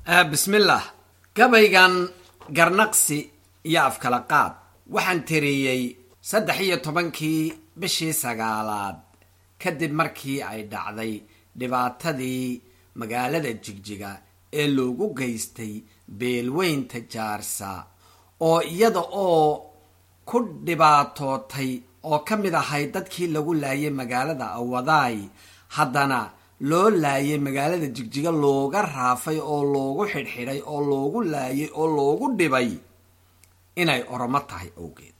bismillaah gabaygan garnaqsi iyo afkala qaad waxaan tiriyey saddex iyo tobankii bishii sagaalaad kadib markii ay dhacday dhibaatadii magaalada jigjiga ee loogu geystay beelweynta jaarsa oo iyada oo ku dhibaatootay oo ka mid ahay dadkii lagu laayay magaalada awadaay haddana loo laayay magaalada jigjiga looga raafay oo loogu xidhxidhay oo loogu laayay oo loogu dhibay inay oromo tahay awgeed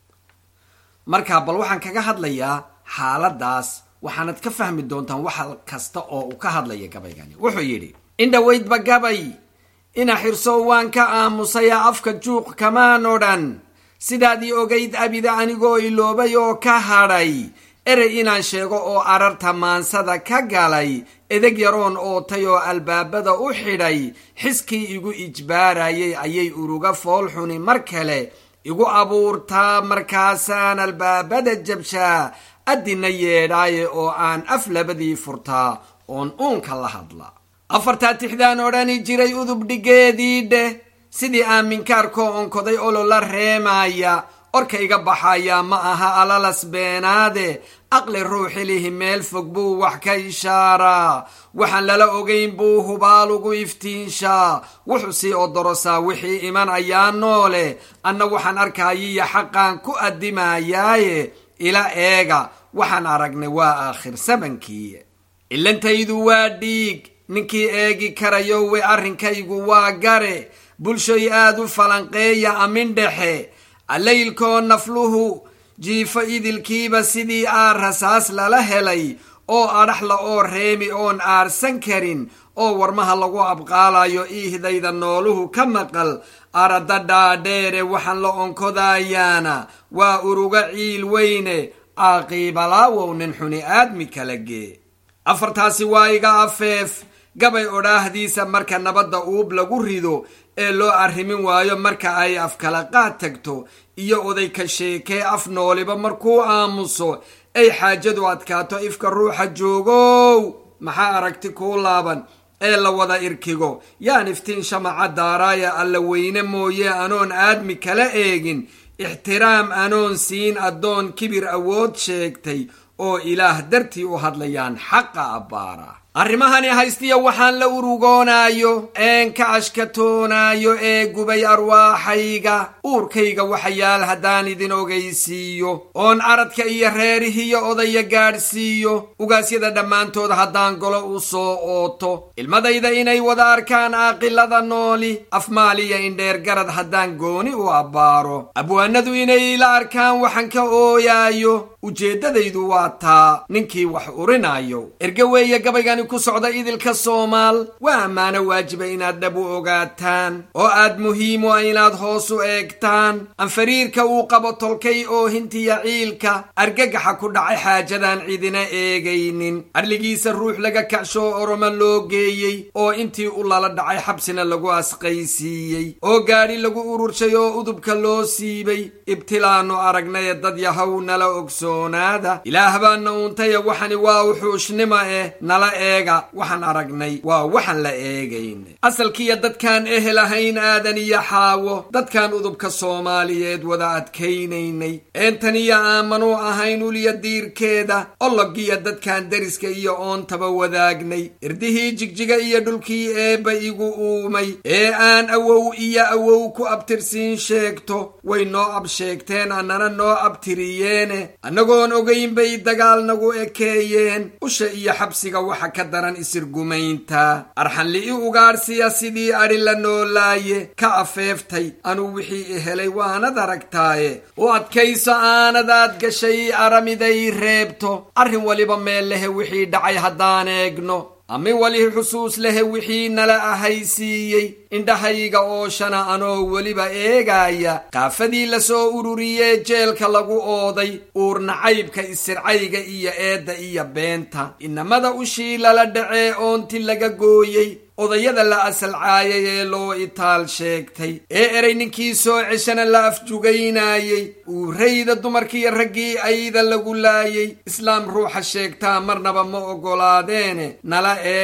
marka bal waxaan kaga hadlayaa xaaladaas waxaanad ka fahmi doontaan wax kasta oo uu ka hadlaya gabaygani wuxuu yidhi indhaweydba gabay ina xirsow waan ka aamusaya afka juuq kamaan odhan sidaadii ogayd abida anigoo iloobay oo ka hadhay erey inaan sheego oo ararta maansada ka galay edeg yaroon ootay oo albaabada u xidhay xiskii igu ijbaarayay ayay uruga foolxuni mar kale igu abuurtaa markaasaan albaabada jabshaa addina yeedhaaye oo aan af labadii furtaa oon uunka la hadla afartaa tixdaan odhani jiray udub dhigeedii dheh sidii aaminkaarkoo onkoday olola reemaya orka iga baxayaa ma aha alalas beenaade aqli ruuxilihi meel fog buu wax ka ishaaraa waxaan lala ogayn buu hubaal ugu iftiinshaa wuxuu sii odorosaa wixii iman ayaa noole anna waxaan arkayiyo xaqaan ku addimayaaye ila eega waxaan aragnay waa aakhir sabankii cilantaydu waa dhiig ninkii eegi karayo we arrinkaygu waa gare bulshoy aad u falanqeeya amin dhexe allaylkoo nafluhu jiifo idilkiiba sidii aar rasaas lala helay oo adhaxla oo reemi oon aarsan karin oo warmaha lagu abqaalayo iihdayda nooluhu ka maqal arada dhaadheere waxaan la onkodayaana waa uruga ciil weyne caaqiibalaawow nin xuni aadmi kala gee afartaasi waa iga afeef gabay odhaahdiisa marka nabadda uub lagu rido ee loo arrimin waayo marka ay afkala qaad tagto iyo oday ka sheekee af nooliba markuu aamuso ay xaajadu adkaato ifka ruuxa joogow maxaa aragti kuu laaban ee la wada irkigo yaan iftiin shamaca daaraaya alla weyne mooye anoon aadmi kala eegin ixtiraam anoon siin addoon kibir awood sheegtay oo ilaah dartii u hadlayaan xaqa abbaara arrimahani haystiya waxaan la urugoonaayo een ka ashkatoonaayo ee gubay arwaaxayga uurkayga waxayaal haddaan idin ogaysiiyo oon aradka iyo reerihiyo odaya gaadhsiiyo ugaasyada dhammaantood haddaan golo u soo ooto ilmadayda inay wada arkaan aaqilada nooli afmaaliya indheer garad haddaan gooni u abbaaro abwaanadu inay ila arkaan waxaan ka ooyaayo ujeeddadaydu waa taa ninkii wax urinaayo erge weeye gabaygani ku socda idilka soomaal waa ammaano waajiba inaad dhab u ogaataan oo aad muhiimo inaad hoos u eegtaan anfariirka uu qabo tolkay oo hintiya ciilka argagaxa ku dhacay xaajadaan cidina eegaynin adligiisa ruux laga kacshoo oroma loo geeyey oo intii u lala dhacay xabsina lagu asqaysiiyey oo gaadhi lagu ururshay oo udubka loo siibay ibtilaannu aragnaye dad yahow nala ogsoonaada ilaah baana uuntaya waxani waa wuxuushnima eh nala eega waxaan aragnay waa waxaan la eegayn asalkiiyo dadkaan ehel ahayn aadan iyo xaawo dadkaan udubka soomaaliyeed wada adkaynaynay eentaniyo aamanuu ahayn uliya diirkeeda ollogiya dadkaan deriska iyo oontaba wadaagnay irdihii jigjiga iyo dhulkii eebba igu uumay ee aan awow iyo awow ku abtirsiin sheegto way noo absheegteen annana noo abtiriyeene annagoon ogayn bay dagaal nagu ekeeyeen usha iyo xabsiga waxa ka daran isirgumaynta arxanli'i ugaadhsiya sidii adhi la noolaaye ka afeeftay anuu wixii i helay waanad aragtaaye u adkayso aanadaad gashay aramiday reebto arrin waliba meel lehe wixii dhacay haddaan eegno ami wali xusuus lehe wixii nala ahaysiiyey indhahayga ooshana anoo weliba eegaaya qaafadii lasoo ururiyee jeelka lagu ooday uurnacaybka isircayga iyo eedda iyo beenta inamada ushii lala dhacee oonti laga gooyey odayada la asalcaayay ee loo itaal sheegtay ee erey ninkii soo ceshana la afjugaynayey uurayda dumarkiiyo raggii ayda lagu laayay islaam ruuxa sheegtaa marnaba ma oggolaadeene nala eega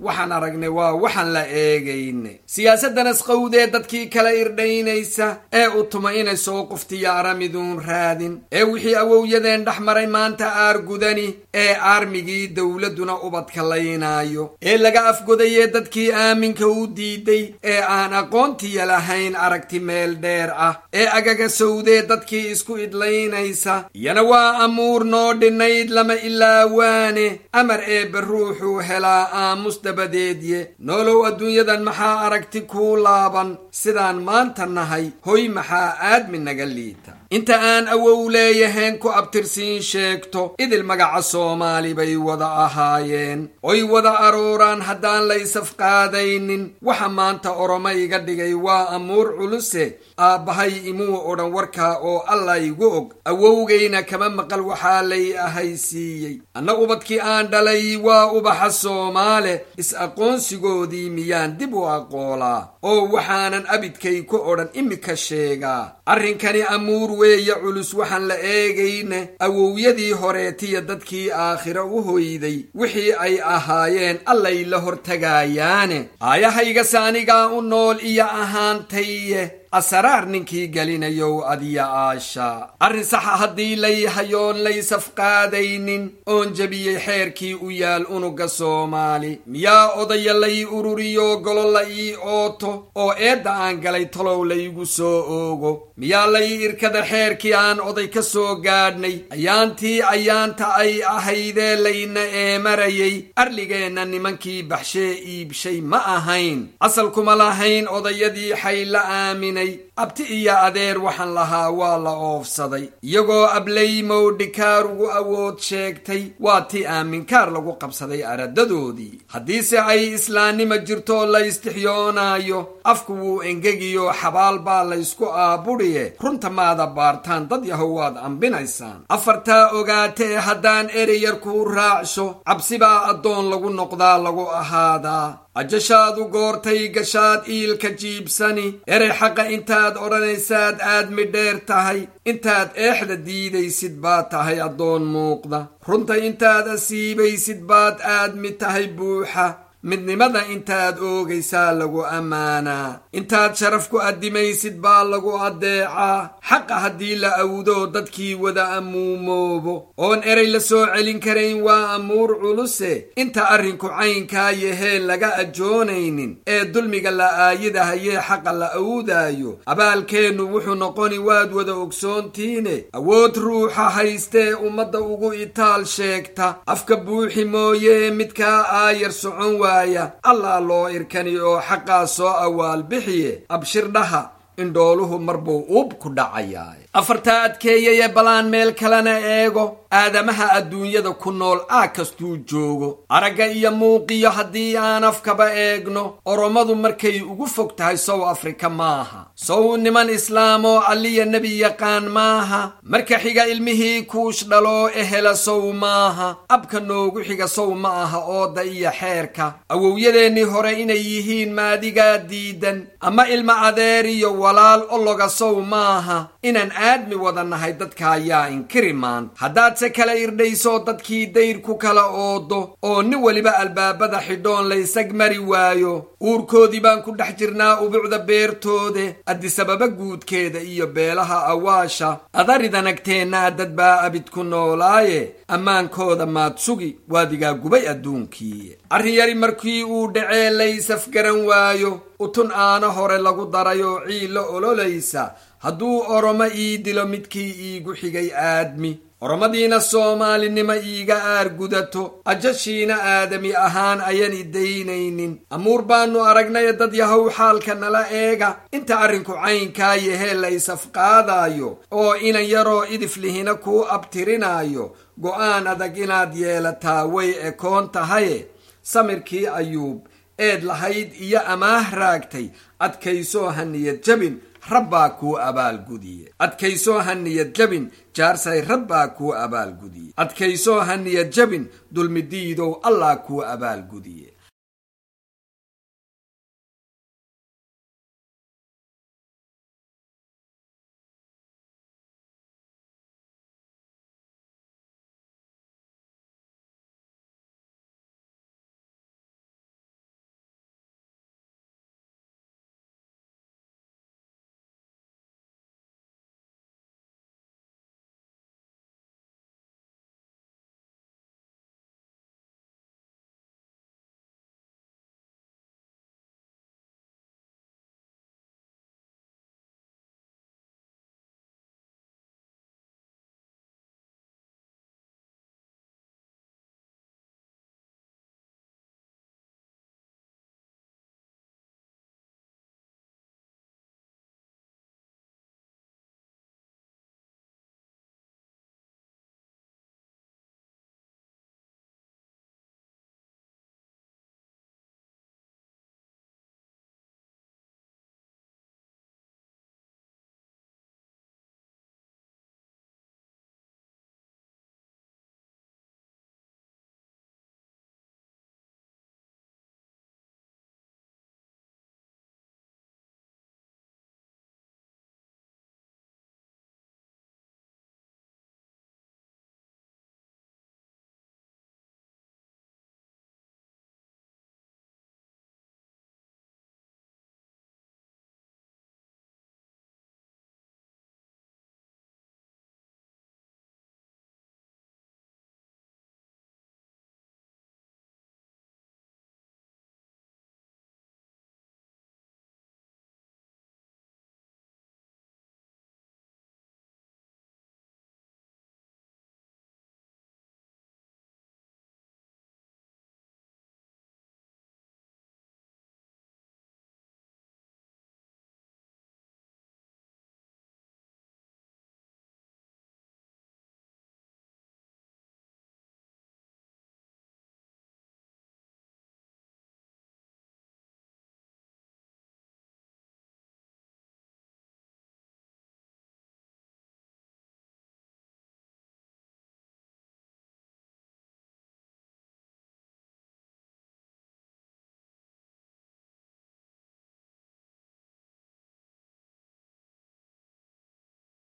waxaan aragnay waa waxaan la eegaynay siyaasaddan asqowdee dadkii kala irdhaynaysa ee u tuma inay soo quftiyo aramiduun raadin ee wixii awowyadeen dhex maray maanta aargudani ee aarmigii dowladduna ubadka laynaayo ee laga afgodayee dadkii aaminka u diiday ee aan aqoontiya lahayn aragti meel dheer ah ee agaga sowdee dadkii isku idlaynaysa iyana waa amuur noo dhinayd lama ilaawaane amar eebbe ruuxuu helaa aamus dabadeedye noolow adduunyadan maxaa aragti kuu laaban sidaan maanta nahay hoy maxaa aadmi naga liita inta aan awow leeyahayn ku abtirsiin sheegto idil magaca soomaali bay wada ahaayeen oy wada arooraan haddaan la isafqaadaynin waxa maanta oroma iga dhigay waa amuur culuse aabbahay imuu odhan warkaa oo alla igu og awowgayna kama maqal waxaa lay ahaysiiyey anna ubadkii aan dhalay waa ubaxa soomaale is-aqoonsigoodii miyaan dib u aqoolaa oo waxaanan abidkay ku odhan imika sheegaa arrinkani amuur weeye culus waxaan la eegayne awowyadii horeetiya dadkii aakhiro u hoyday wixii ay ahaayeen allay la hortagaayaane aayahaygas anigaa u nool iyo ahaantaye asaraar ninkii gelinayow adiya aasha arrin saxa haddii lay hayoon laysafqaadaynin oon jebiyey xeerkii u yaal unuga soomaali miyaa odaya lay ururiyo golo la ii ooto oo eedda aan galay tolow laygu soo oogo miyaa lay irkada xeerkii aan oday ka soo gaadhnay ayaantii ayaanta ay ahaydee layna eemarayay arligeenna nimankii baxshee iibshay ma ahayn asalkuma lahayn odayadii xayla aaminay abti iyo adeer waxaan lahaa waa la oofsaday iyagoo ableymow dhikaar ugu awood sheegtay waa ti aaminkaar lagu qabsaday aradadoodii haddiise ay islaannima jirtoo la istixyoonaayo afku wuu engegiyo xabaal baa laysku aabudhiye runta maada baartaan dad yahow waad ambinaysaan afartaa ogaatee haddaan ereyar kuu raacsho cabsibaa addoon lagu noqdaa lagu ahaadaa ajashaadu goortay gashaad iilka jiibsani erey xaqa intaad odhanaysaad aad midheer tahay intaad eexda diidaysid baad tahay addoon muuqda runta intaad asiibaysid baad aadmi tahay buuxa midnimada intaad oogaysaa lagu ammaanaa intaad sharaf ku addimaysid baa lagu addeecaa xaqa haddii la awdo dadkii wada amuumoobo oon erey la soo celin karayn waa amuur culuse inta arrinku caynkaa yaheen laga ajoonaynin ee dulmiga la aayidahayee xaqa la awdaayo abaalkeennu wuxuu noqoni waad wada ogsoontiine awood ruuxa haystee ummadda ugu itaal sheegta afka buuxi mooyee midkaa aayar socon waa allaa loo irkani oo xaqaa soo awaal bixiye abshirdhaha indhooluhu marbuu uub ku dhacayaa afartaa adkeeyayee balaan meel kalena eego aadamaha adduunyada ku nool aa kastuu joogo aragga iyo muuqiyo haddii aan afkaba eegno oromadu markay ugu fog tahay sow afrika maaha sow niman islaamoo alliya nebi yaqaan maaha marka xiga ilmihii kuush dhaloo ehela sow maaha abka noogu xiga sow ma aha ooda iyo xeerka awowyadeennii hore inay yihiin maadigaa diidan ama ilma adeer iyo walaal ologa sow maaha inaan aadmi wada nahay dadka ayaa inkiri maanta haddaadse kala irdhayso dadkii dayr ku kala oodo oo nin weliba albaabada xidhoon laysag mari waayo uurkoodii baan ku dhex jirnaa ubucda beertoode addisababa guudkeeda iyo beelaha awaasha adaridanagteennaa dad baa abid ku noolaaye ammaankooda maad sugi waadigaa gubay adduunkii arrin yari markii uu dhacee laysafgaran waayo utun aana hore lagu darayoo ciilla ololaysa hadduu oromo ii dilo midkii iigu xigay aadmi oromadiina soomaalinimo iiga aargudato ajashiina aadami ahaan ayan idaynaynin amuur baannu aragnay dad yahow xaalka nala eega inta arrinku caynkaa yahee la isafqaadaayo oo inan yaroo idiflihina kuu abtirinaayo go'aan adag inaad yeelataa way ekoon tahaye samirkii ayuub eed lahayd iyo amaah raagtay adkaysoo ha niyad jabin rabbaa kuu abaalgudiye adkaysoo ha niyad jabin jaarsay rabbaa kuu abaalgudiye adkaysoo ha niyad jabin dulmidiidow allah kuu abaalgudiye